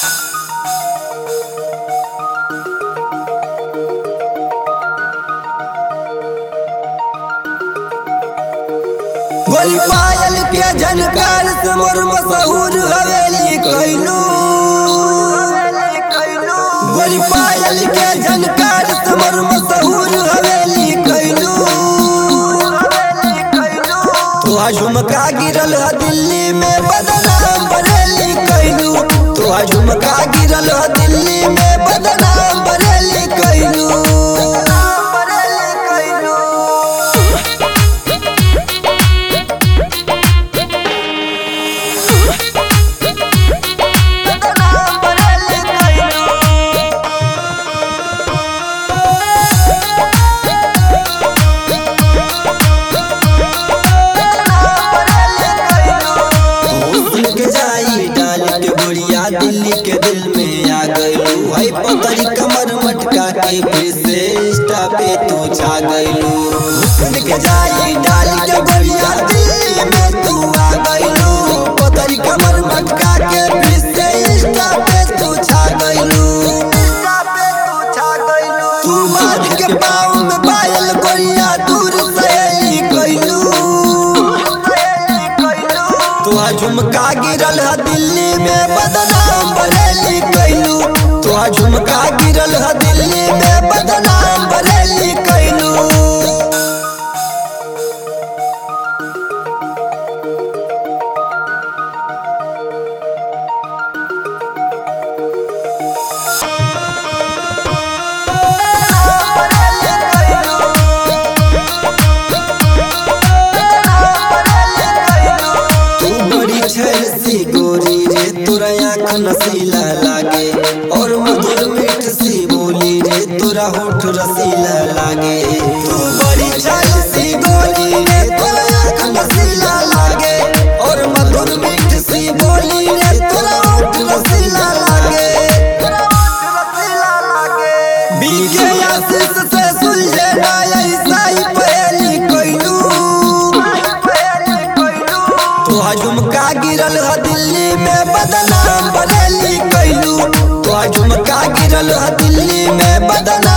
गोली पायल के झनकार से मोर मशहूर हवेली कैलू गोली पायल के झनकार से मोर मशहूर हवेली कैलू तो झुमका गिरल ह दिल्ली में बदनाम बरेली कैलू तो झुमका गिरल ह दिल्ली में बदनाम बरेली कैलू बरेली कैलू बदनाम बरेली कैलू हुस्न के जाई डाल के बुढ़िया दिल्ली के दिल में आ गइलू भाई पतरी कमर मटका के फिर से इंस्टा पे तू छा गइलू हुस्न के जाई डाल के बुढ़िया दिल्ली में तू आ गइलू पतरी कमर मटका के फिर से इंस्टा पे तू छा गइलू इंस्टा पे तू छा गइलू तू बांध के पाँव में पायल गोरिया दूर सहेली गइलू तुहा झुमका गिरल ह दिल्ली में बदनाम बरेली कैलू तुहा झुमका गिरल ह दिल्ली में बदनाम बरेली कैलू तू बड़ी छैसी गोरी रे तोरा आँख नसीला लागे और मधुर मीठ सी बोली रे तोरा होठ रसीला लागे तू बड़ी छैसी गोरी रे तोरा आँख नसीला लागे और मधुर मीठ सी बोली रे तोरा होठ रसीला लागे तोरा होठ रसीला लागे बीके आशीष से सुलझे ना ऐसा ही पहेली कोइलू तोहा झुमका गिरल ह दिल्ली में बदनाम बरेली कैलू तोहा झुमका गिरल ह दिल्ली में बदनाम